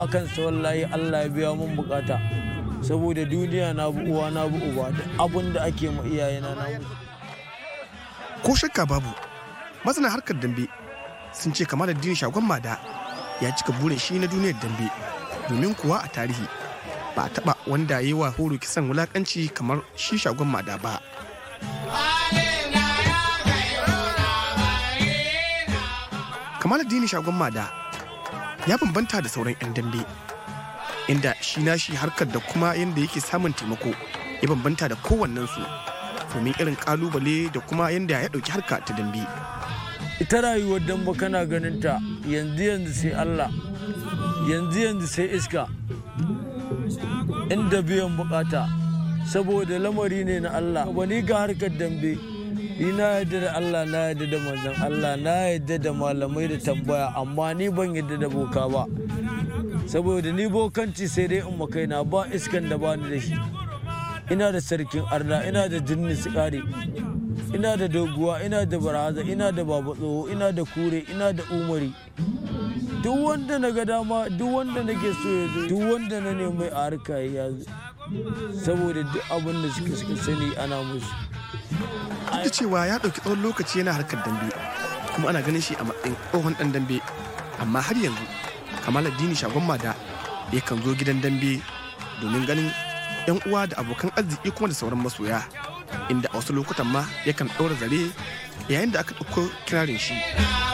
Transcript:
akan sa wallahi Allah ya biya mun bukata saboda duniya na bu uwa na bu uba da abun da ake ma iyayena na mutu ko shakka babu masana harkar dambe sun ce kamar addini shagon mada ya cika burin shi na duniyar dambe domin kuwa a tarihi ba a taba wanda ya yi wa horo kisan wulakanci kamar shi shagon mada ba kamar addini shagon mada ya bambanta da sauran 'yan dambe inda shi nashi harkar da kuma yadda yake samun taimako ya bambanta da kowannensu domin irin kalubale da kuma yadda ya ɗauki harka ta dambe ita rayuwar damba kana ganin ta yanzu yanzu sai Allah yanzu yanzu sai iska inda biyan bukata saboda lamari ne na Allah wani ga harkar dambe ni na yadda da Allah na yadda da manzon Allah na yadda da malamai da tambaya amma ni ban yadda da boka ba saboda ni bokanci sai dai in kaina ba iskan da bani da shi ina da sarkin arna ina da jinni sikari ina da doguwa ina da baraza ina da baba tsoho ina da kure ina da umari duk wanda na ga dama duk wanda nake so ya zo duk wanda na nemi a harka ya zo saboda duk abin da suka suka sani ana musu duk da cewa ya ɗauki tsawon lokaci yana harkar dambe kuma ana ganin shi a matsayin tsohon ɗan dambe amma har yanzu kamal addini shagon mada yakan zo gidan dambe domin ganin yan uwa da abokan arziki kuma da sauran masoya inda a wasu lokutan ma yakan ɗaura zare yayin da aka ɗauko kirarin shi